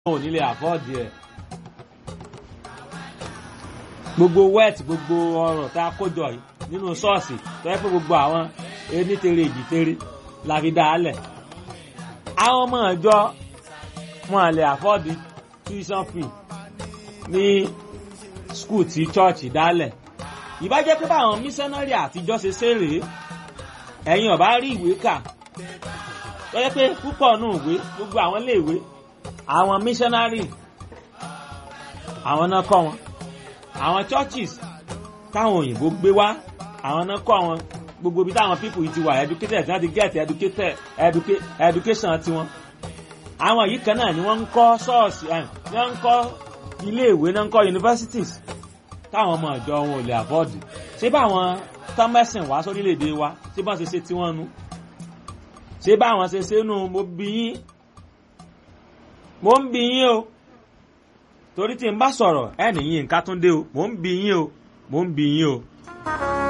ò ní lè àfọ́ọ̀dì ẹ̀ gbogbo wet gbogbo ọrọ̀ tá a kójọ yìí nínú ṣọ́ọ̀ṣì tó yẹ pé gbogbo àwọn enítere èjìtere la fi dá a lẹ̀ àwọn ọmọ ìjọ wọn lè àfọ́ọ̀dì tuition fee ní skul tí chọ́ọ̀chì dálẹ̀ ìbá jẹ́ pé báwọn mísánárì àtijọ́ ṣe ṣe rèé ẹ̀yin ọ̀bá rí ìwé kà tó yẹ pé púpọ̀ nù ìwé gbogbo àwọn iléèwé àwọn missionary àwọn náà kọ́ wọn àwọn churches táwọn òyìnbó gbé wá àwọn náà kọ́ wọn gbogbo ibi táwọn people yìí ti wà educated láti get educated educa education tiwọn àwọn yìí kan náà ni wọ́n ń kọ́ ṣọ́ọ̀ṣì ẹ̀ ni wọ́n ń kọ́ iléèwé náà ń kọ́ universities táwọn ọmọ ìjọ wọn ò lè afford ṣé báwọn tọ́mẹ́sìn wá sórílẹ̀-èdè wa ṣé báwọn ṣe ṣe tiwọn nu ṣé báwọn ṣe ṣe nu mo bí yín mo ń bi yín o torí tí n bá sọ̀rọ̀ ẹ nìyí nǹkan tún dé o mo ń bi yín o mo ń bi yín o.